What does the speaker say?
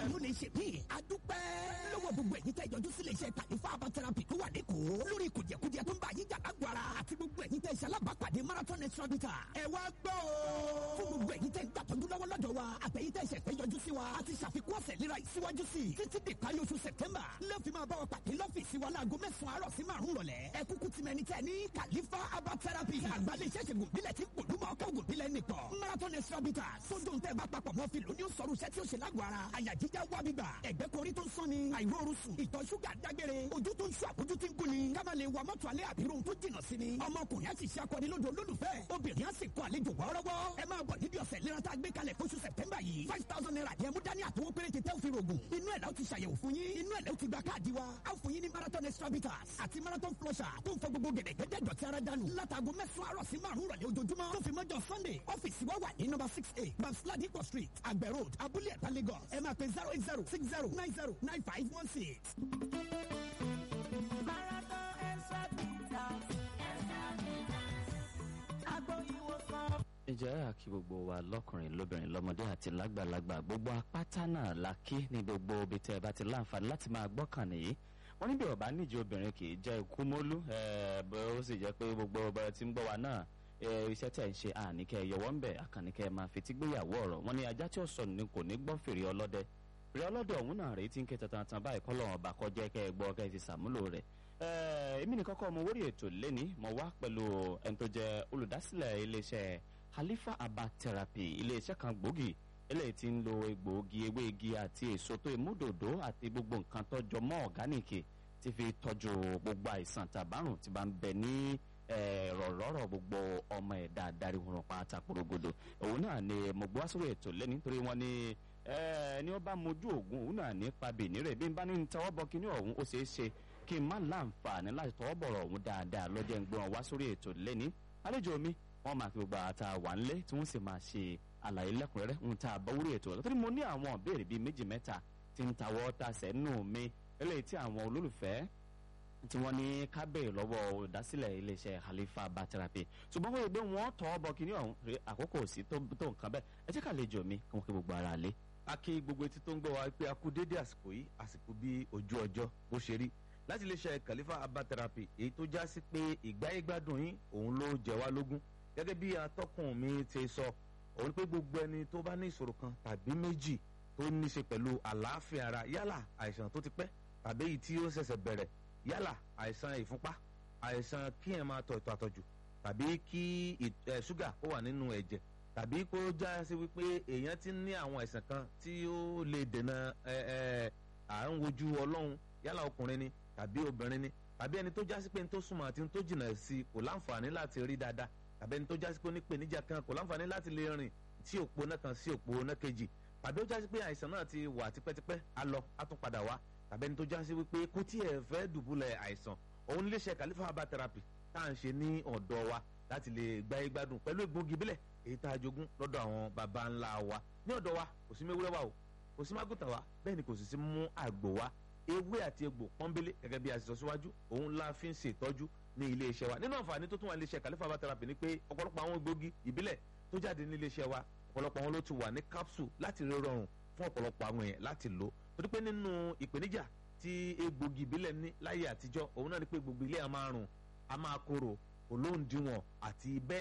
ló lè ṣe mí. a dúpẹ́ lọ́wọ́ gbogbo ẹ̀yin tẹ́ ìjọjú sílé iṣẹ́ kàlífà herbal therapy tó wà lẹ́kọ̀ọ́ lórí kùjẹkùjẹ tó ń bá yín jà lágbára àti gbogbo ẹ̀yin tẹ́ ìṣẹ́ alábàápàdé marathon extra bitter. ẹ wá gbọ́ o. fún gbogbo ẹ̀yin tẹ́ ń gbàtọ́jú lọ́wọ́ lọ́dọ̀ wa àtẹ̀yin tẹ́ ìṣẹ̀ fẹ́ yọjú sí wa a ti ṣàfikún ọ̀sẹ̀ léra ìsíwájú sí i títí di parí oṣù september lẹ́ẹ̀fì máa bá wa pàdé lọ́fíìsì wa láago mẹ́sàn-án àárọ̀ sí márùn-ún rọ̀lẹ́ ẹ kúkú ti mẹni tẹ́ ní kàlífà herbal therapy àgbàlẹ̀ iṣẹ́ ṣègùn bílẹ̀ tí pòlú máa kọ́ ògùn bílẹ̀ nìkan marathon extra bitter sódò ń tẹ́ bá papọ̀ mọ́ fìlú ní sọ̀rọ̀ iṣẹ́ tí ó ṣe lágọ̀ọ́ ara àyà jíjá wá bíbà ẹ̀gbẹ́ korí tó ń sán ni àìróorun sùn ìtọ̀ ṣúgà dágbére ojú tó ń ṣú àbójú tí ń gún ni ká máa lè wa mọ́tò alẹ́ àbírò tó jìnnà sí ni ọmọkùnrin á sì ṣe akọni lódò olólùfẹ́ obìnrin á sì kọ àlejò wọ́ọ́rọ́wọ́ ẹ máa bọ̀ níbi ọ̀sẹ̀ ìlera tá a gbé kalẹ̀ fóṣù sẹ̀tẹ́mbà yìí five thousand naira ni ẹ mú dání àtọwọ́ péréte tẹ́ ò fi rògùn inú ẹ̀ la ó ti ṣàyẹ̀wò fún yín inú ẹ̀ la ó ti gba káàdì wa á fún yín ní marathon extra bitters àti marathon flusher tó ń fọ gbogbo gẹ̀dẹ̀gẹ̀dẹ̀ dọ̀tí ara dànù látago mẹ́sàn-án àrọ̀ sí márùn-ún rọ̀lẹ́ ojoojúmọ́ tó fi mọ́jọ sunday ọ́fíìsì wa wà ní number six eight babsladipo street àgbẹ̀ road abúlé ẹ̀ta lagos ẹ máa pe zero eight zero six zero nine zero nine five one six. Marathon extra bitters. Agbo ìwòsàn. ǹjẹ́ àkí gbogbo wa lọ́kùnrin lóbìnrin lọ́mọdé àti lágbàlagbà gbogbo apáta náà la kí ní gbogbo ibi tẹ́ ẹ bá ti láǹfààní láti máa gbọ́kàn nìyí wọ́n níbi ọ̀bá níjẹ́ obìnrin kì í jẹ́ ikú mólú bó ó sì jẹ́ pé gbogbo ọba tí ń gbọ́ wa náà eh, iṣẹ́ tẹ̀ ń ṣe àníkẹ́ yọwọ́ ń bẹ̀ àkànníkẹ́ máa fi tí gbéyàwó ọ̀rọ̀ wọ́n ní ajá tí ó sọnù ni kò ní gbọ́ fèrè ọlọ́dẹ fèrè ọlọ́dẹ ọ̀hún náà rèé tí ń ké tantan báyìí kọ́ lọ́wọ́ ọba kọjá kẹ́ ẹ gbọ́ kẹ́ ẹ ti sàmúlò rẹ̀ Eh, èmi nìkan kọ́ mo wórí ètò lẹ́ni mo wá pẹ̀lú ẹni tó jẹ́ olùdásílẹ̀ iléeṣẹ́ Khalifa Herbal Therapy iléeṣẹ́ kan gbòógì eléyìí tí ń lo egbòogi ewé igi àti èso tó ìmúdòdó àti gbogbo nǹkan tó jọ mọ́ ọ̀gánìkì tí fi tọ́jú gbogbo àìsàn tàbárùn tí bá ń bẹ ní rọ̀rọ̀rọ̀ gbogbo ọmọ ẹ̀dá adarí wọn pátá porogodo òun náà ni mo gbọ́ sórí ètò lẹ́ni nítorí wọn ni ẹni ó bá mojú ògùn òun náà ní pabì nírẹ̀ bí n bá ní tọwọ́ bọ kíní ọ̀hún ó ṣeé ṣe kí n má láǹfààní láti tọwọ́ bọ̀rọ̀ ọ̀hún dáadáa lọ́jọ́ ń gbé wọn wá sórí ètò lẹ́ni àlejò mi wọ́n máa fi gbogbo àtà wà ńlé tí wọ́n sì máa ṣe àlàyé lẹ́kùnrẹ́rẹ́ ń ta àbọ̀wúrí ètò ọ̀la torí mo ní àwọn ìbéèrè bíi méjì mẹ́ta tí ń tawọ́ tasẹ̀ nù mí eléyìí tí àwọn olólùfẹ́ tí wọ́n ní kábẹ́ẹ̀ lọ́wọ́ olùdásílẹ̀ iléeṣẹ́ Khalifa Herbal Therapy ṣùgbọ́n wọ́n yẹ pé wọ́n tọ́ bọ kíní ọ̀hún rè àkókò sí tó tó nǹkan bẹ́ẹ̀ ẹ jẹ́ ká àlejò mi kí wọ́n kí gbogbo ara lé. a kí gbogbo etí tó ń gbọ́ wa pé a kú dédé àsìkò yìí àsìkò bí ojú ọjọ́ bó ṣe rí láti iléeṣẹ́ Khalifa Herbal Therapy èyí tó já sí pé ìgbáyégbádùn yín òun ló jẹ wá lógún gẹ́gẹ́ bí atọ́kùn mi ti sọ òun pé gbogbo ẹni tó bá ní ìṣòro kan tàbí méjì tó ní ṣe pẹ̀lú àlàáfíà ara yálà àìsàn tó ti pẹ́ tàbí èyí tí ó ṣẹ̀ṣẹ̀ bẹ̀rẹ̀ yálà àìsàn ìfúnpá àìsàn kí ẹ̀ máa tọ̀ ìtọ̀ àtọ̀jù tàbí kí ṣúgà kó wà nínú ẹ̀jẹ̀ tàbí kó já sí wípé èèyàn ti ní àwọn àìsàn kan tí ó lè dènà à ń wojú ọlọ́run yálà ọkùnrin ni tàbí obìnrin ni tàbí ẹni tó já sí pé ní tó súnmọ́ àti ní tó jìnnà sí kò láǹfààní láti rí dáadáa tàbí ẹni tó já sí pé onípèníjà kan kò láǹfààní láti lè rìn sí òpó náà kan sí òpó náà kejì tàbí ó já sí pé àìsàn náà ti wà tipẹ́tipẹ́ á lọ á tún padà wá tàbí ẹni tó já sí wípé kò tí ẹ̀ fẹ́ dùbúlẹ̀ àìsàn òun níléeṣẹ́ Khalifa Herbal Therapy tá à ń ṣe ní ọ̀dọ̀ wa láti lè gbáyé gbádùn pẹ̀lú egbògi bílẹ̀ èyí tá a jogún lọ́dọ̀ àwọn baba ńlá wa ní ọ̀dọ̀ wa kò sí mewúrẹ́ wa o kò sí mágùtà wa bẹ́ẹ̀ ni kò sì sí mú àgbò wa ewé àti egbò pọ́nbélé gẹ́gẹ́ bí a ti sọ síwájú òun la fi ń ṣètọ́jú ní ilé iṣẹ́ wa nínú àǹfààní tó tún wà ní iléeṣẹ́ Khalifa Herbal Therapy ni pé ọ̀pọ̀lọpọ̀ àwọn egbògi ìbílẹ̀ tó jáde ní ilé iṣẹ́ wa ọ̀pọ̀lọpọ̀ àwọn ló ti wà ní capsule láti rí rọrùn fún ọ̀pọ̀lọpọ̀ àwọn èèyàn láti lò torí pé nínú ìpèníjà tí egbògi ìbílẹ̀ ní láyé àtijọ́ òun náà ni pé gbogbo ilé a máa rùn a máa korò olóǹdíwọ̀n àti bẹ́ẹ̀